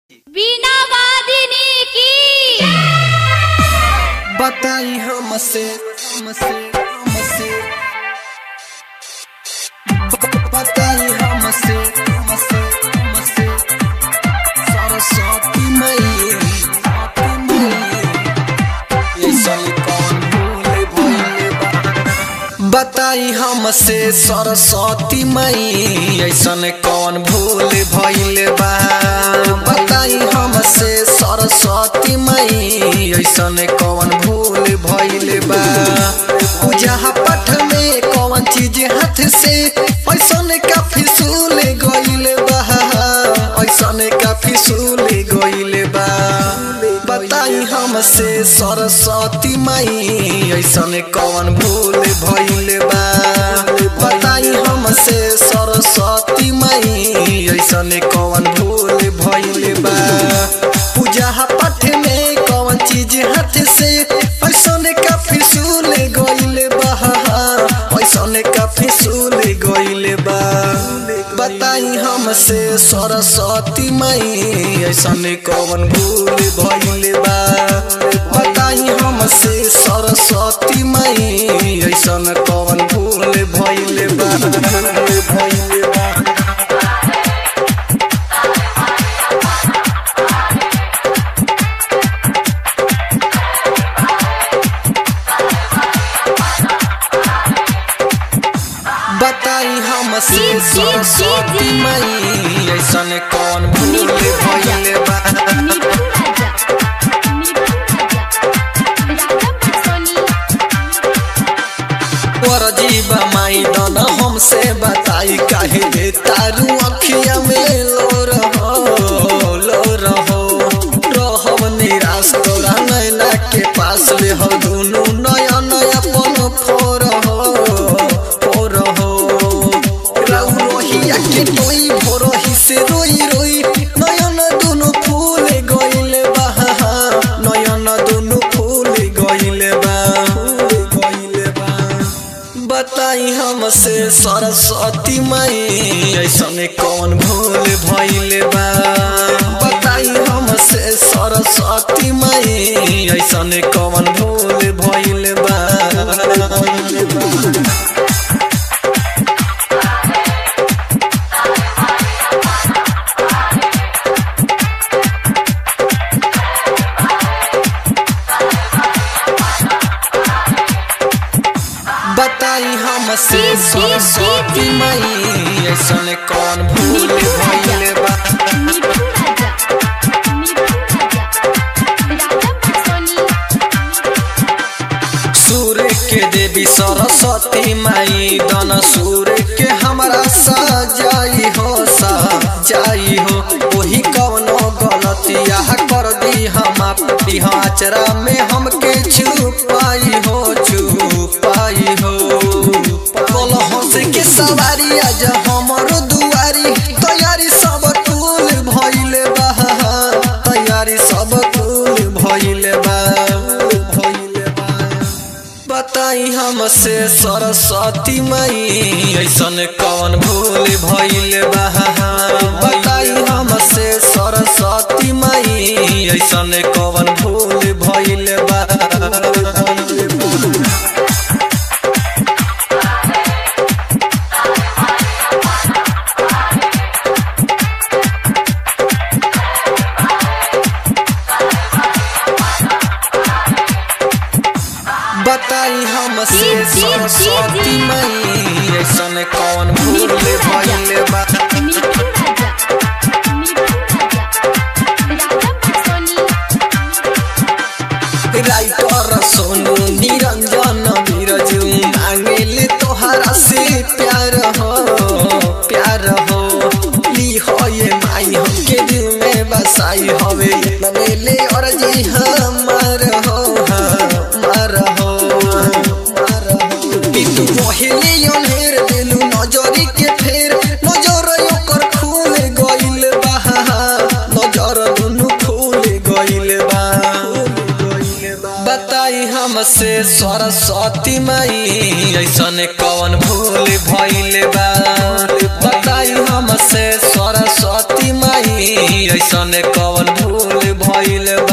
वीणा वादिनी की बताई हमसे हमसे हमसे ब- बताई हमसे हमसे हमसे सरस्वती मैया सरस्वती मैया ये साली कौन भूल भइले बा बताई हमसे सरस्वती मई ऐसन कौन भूल भइल बा बताई हमसे सरस्वती मई ऐसन कौन भूल भइल बा पूजा पाठ में कौन चीज हाथ से ऐसन का फिसूल गइल बा ऐसन का फिसूल गइल बा बताई हमसे सरस्वती मई ऐसन कौन भूल भइल बा बताई हमसे सरस्वती मई ऐसन कौन भूल भइल बा पूजा पाठ में कौन चीज हाथ से ऐसन का फिसूल गइल बा ऐसन का फिसूल गइल बा बताई हमसे सरस्वती मई ऐसन कौन भूल भइल बा बताई हमसे सरस्वती मई ऐसन कौन भूल भइल बा भइल बा बताई हमसे जी, जी, जी, सरस्वती जी। मई ऐसन कौन भूल नीतू राजा भइल बा नीतू राजा नीतू राजा राजा पटसोनी और जीवा माई दन हमसे बताई काहे दे तारू अखिया में लो रहो लो रहो रहब निराश तोरा नैना के पास ले हो दुनू नया नया पन फोर हो फोर हो राउ रोहिया के टोई भोरही से रोई रोई नयन दुनू फूल गइल बा नयन दुनू फूल गइल बा फूल गइल बा बताई हमसे सरस्वती मई ऐसन कौन भूल भइल बा बताई हमसे सरस्वती मई ऐसन कौन भूल भइल बा बताई हमसे जी, जी, जी, सरस्वती जी। मई ऐसन कौन भूल नीतू राजा भइल बा नीतू राजा नीतू राजा राजा पटसोनी सूर्य के देवी सरस्वती माई दन सूर्य के हमरा सजाई हो सजाई हो वही कवनो गलतिया कर दी हम अपनी आचरा में हमके छुपाई हो छुपाई हो कल हंस के सवारी आज हमरो दुआरी तैयारी सब टूल भइल बा तैयारी सब टूल भइल बा भइल बा बताई हमसे सरस्वती मई ऐसन कौन भूल भइल बा बताई हमसे सरस्वती मई ऐसन कौन भूल भइल बा बताई हमसे जी, जी, जी, सरस्वती जी। मई ऐसन कौन भूल नीतू राजा भइल बा नीतू राजा नीतू राजा राजा पटसोनी राइटर सोनू निरंजन बीरजू मांगेले तोहरा से प्यार हो प्यार हो ली हो ये माई हमके दिल में बसाई हवे मनेले और जी हमार हो हमार हो हमार हो कि तू पहले अनहेर दिलू नजरी के फेर नजर ओकर खुल गइल बा नजर दुनू खुल गइल बा बताई हमसे सरस्वती मई ऐसन कौन भूल भइल बा बताई हमसे सरस्वती मई ऐसने कवन भूल भइल